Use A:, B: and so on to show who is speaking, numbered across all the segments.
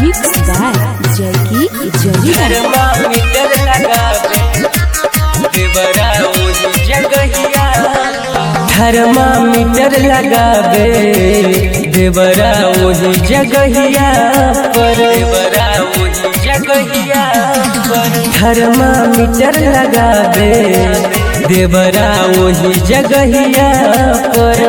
A: Mixed by Jackie Jolina.
B: Thermometer लगावे देवरा ओही जगहिया थर्मामीटर लगावे देवरा ओही जगहिया पर देवरा ओही जगहिया पर थर्मामीटर लगावे देवरा ओही जगहिया पर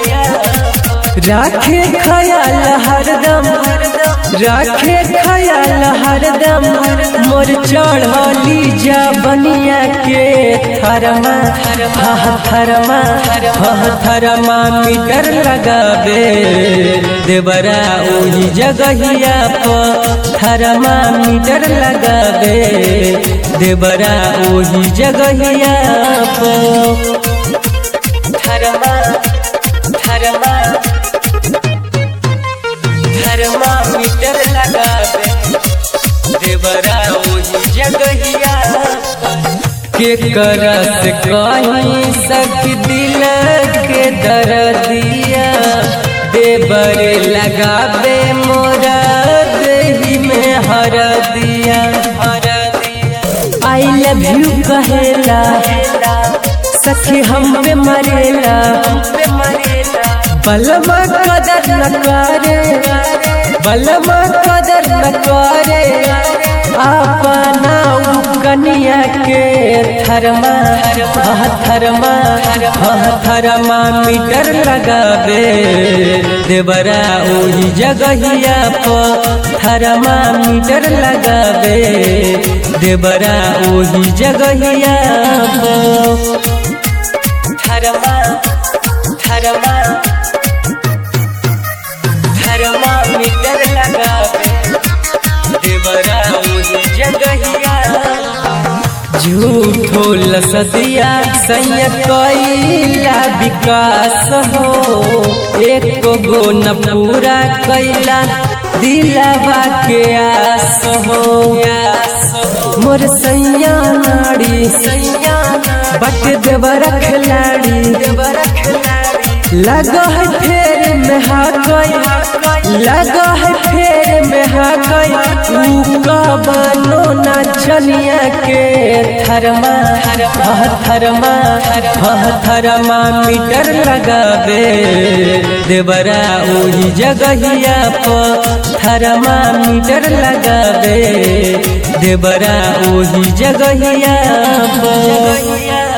B: राखे खयाल हरदम राखे खयाल हरदम मोर चढ़ली जा बनिया के थरमा हह थरमा हह थरमा मीटर लगावे देवरा ओही जगहिया पर थरमा मीटर लगावे देवरा ओही जगहिया पर थरमा थरमा थर्मामीटर लगावे देवरा ओही जगहिया के करत कहीं सख दिल के दर्दिया देवर लगावे मोरा देही में हर दिया हर दिया आई लव यू कहेला सखी हम पे मरेला हम पे मरेला बलमा कदर न करे बलमा कदर न करे अपना उ कनिया के थरमा हह थरमा हह थरमा मीटर लगावे देवरा ओही जगहिया पर थरमा मीटर लगावे देवरा ओही जगहिया पर थरमा थरमा थर्मामीटर लगावे देवरा ओही जगहिया झूठो लसदिया सैय कैला विकास हो एक गो न पूरा कैला दिलावा के आस हो मोर सैया नाड़ी सैया बट देवरा खिलाड़ी देवरा खिलाड़ी लगा है फेर में हा गई लगा है फेर में हा गई तू का बनो ना चनिया के थरमा हह थरमा हह थरमा मीटर लगावे देवरा ओही जगहिया पर थरमा मीटर लगावे देवरा ओही जगहिया पर